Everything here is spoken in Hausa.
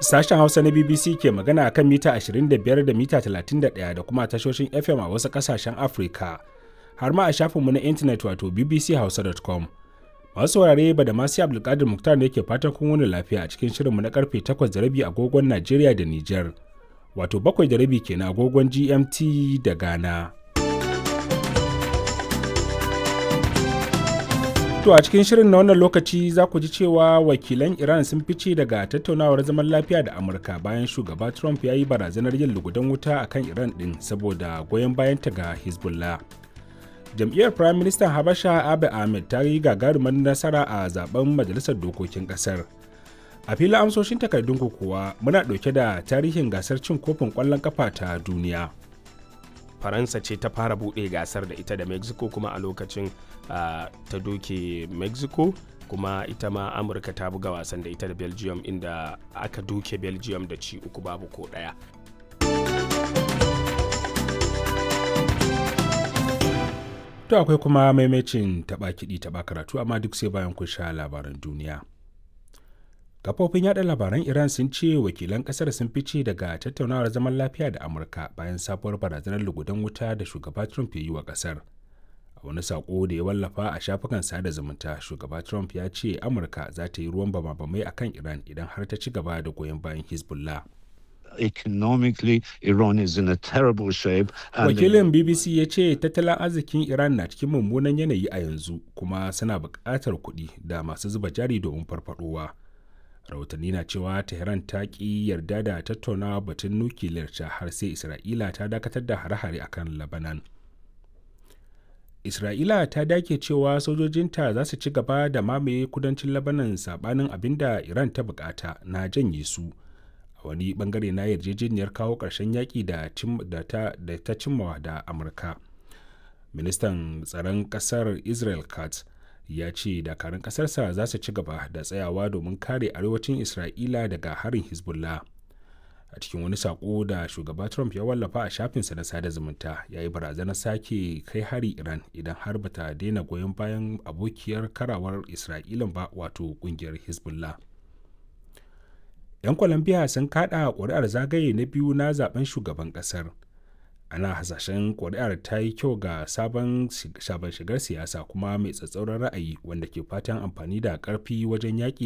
Sashen Hausa na BBC ke magana a kan mita 25 da mita 31 da kuma tashoshin FM a wasu ƙasashen Afirka, har ma a shafinmu na intanet wato bbchausa.com. Masu saurare ba da masu Abdulkadir Muktar ne ke fatan kun wani lafiya a cikin shirinmu na karfe 8 da rabi agogon Najeriya da Nijar, wato 7 da rabi kenan agogon GMT da Ghana. To a cikin shirin na wannan lokaci za ku ji cewa wakilan Iran sun fice daga tattaunawar zaman lafiya da Amurka bayan shugaba Trump ya yi barazanar yin lugudan wuta a kan Iran ɗin saboda goyon bayanta ga Hezbollah. Jam'iyyar Prime Minister Habasha Abiy Ahmed ta yi gagarumar nasara a zaben Majalisar Dokokin ƙasar. A filin amsoshin takardun kuwa muna ɗauke da tarihin gasar cin kofin ƙwallon ƙafa ta duniya. faransa ce ta fara buɗe gasar da ita da mexico kuma a lokacin uh, ta doke mexico kuma ita ma amurka ta buga wasan da ita da belgium inda aka doke belgium da ci uku babu ko ɗaya To akwai kuma maimacin taɓa kiɗi taɓa karatu amma duk sai bayan kun sha labaran duniya. kafofin yada labaran iran sun ce wakilan kasar sun fice daga tattaunawar zaman lafiya da amurka bayan sabuwar barazanar lugudan wuta da shugaba trump ya yi wa kasar a wani sako da ya wallafa a shafukan sada zumunta shugaba trump ya ce amurka za ta yi ruwan bama-bamai a kan iran idan har ta ci gaba da goyon bayan hezbollah economically Iran is in a terrible shape. Wakilin BBC ya ce tattalin arzikin Iran na cikin mummunan yanayi a yanzu kuma suna buƙatar kuɗi da masu zuba jari domin farfaɗowa. rahotanni na cewa tehran ta ki yarda da tattaunawa batun nukiliyar ta har sai isra'ila ta dakatar da hare-hare a kan labanan isra'ila ta dake cewa sojojinta za su ci gaba da mamaye kudancin labanan sabanin abin da iran ta bukata na janye su a wani bangare na yarjejeniyar kawo ƙarshen yaƙi da ta cimmawa da amurka ministan tsaron ƙasar israel katz ya ce dakarun ƙasarsa za su ci gaba da tsayawa domin kare arewacin isra'ila daga harin hezbollah a cikin wani saƙo da shugaba trump ya wallafa a shafinsa na sada zumunta ya yi barazanar sake kai hari iran idan har bata daina goyon bayan abokiyar karawar isra'ilan ba wato ƙungiyar hezbollah 'yan colombia sun kada ƙuri'ar zagaye na biyu na zaben shugaban ƙasar ana hasashen kuri'ar ta yi kyau ga sabon shigar siyasa kuma mai tsatsauran ra'ayi wanda ke fatan amfani da karfi wajen yaƙi